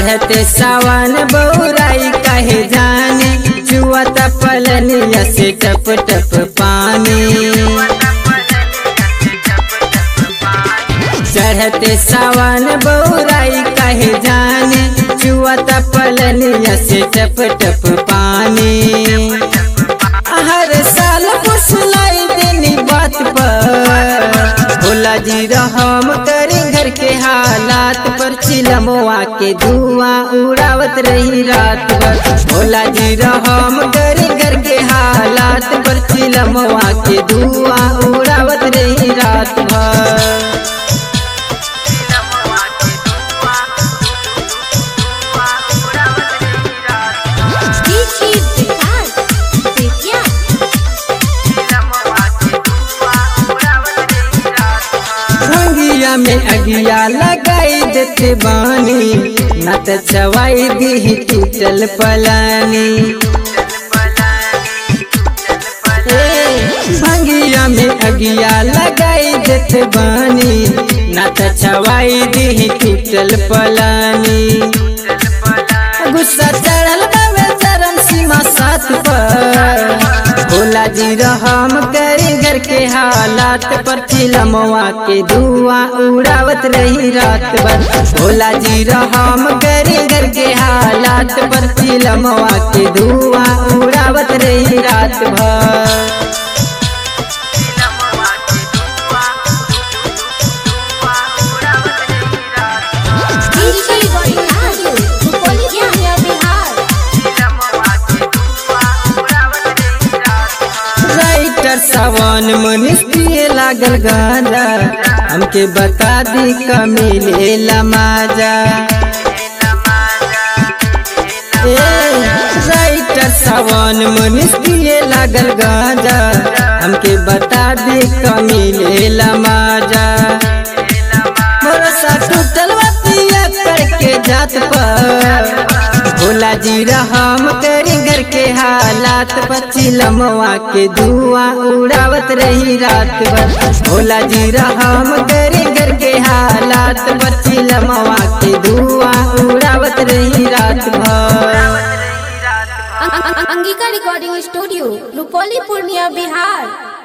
चढ़ते सावन बौराई कहे जाने जुआत पलनिया से टप टप पानी चढ़ते सावन बौराई कहे जाने जुआत पलनिया से टप टप पानी हर साल फुसलाई देनी बात पर भोला जी रहम करी घर के हालात पर चिलमवा के धुआं उड़ावत रही रात भर भोला जी रहम करी घर के हालात पर चिलमवा के धुआं उड़ावत रही रात भर DJ Vikas Vidya भंगिया में अगिया लगाई देते बानी न त चवाई दी टूटल पलानी ए, भंगिया में अगिया लगाई देते बानी न त चवाई दी टूटल पलानी गुस्सा चढ़ल बावे चरम सीमा साथ पर भोला जी रहम करी घर के हालात पर चिलमवा के धुआं उड़ावत रही रात भर भोला जी रहम करी घर के हालात पर चिलमवा के धुआं उड़ावत रही रात भर DJ Vikas Vidya Bihar writer Sawan Manish पिए लागल गांजा हमके बता दी कमिले लमाजा ए, राइटर सावन मनीष पिए लागल गांजा हमके बता दी कमिले लमाजा भरोसा टूटल बतिया करके जात पर भोला जी रहम करी घर के हालात पर चिलमवा के धुआं उड़ावत रही रात भर भोला जी रहम करी घर के हालात पर चिलमवा के धुआं उड़ावत रही रात भर Angika Recording Studio Rupoli Purnia Bihar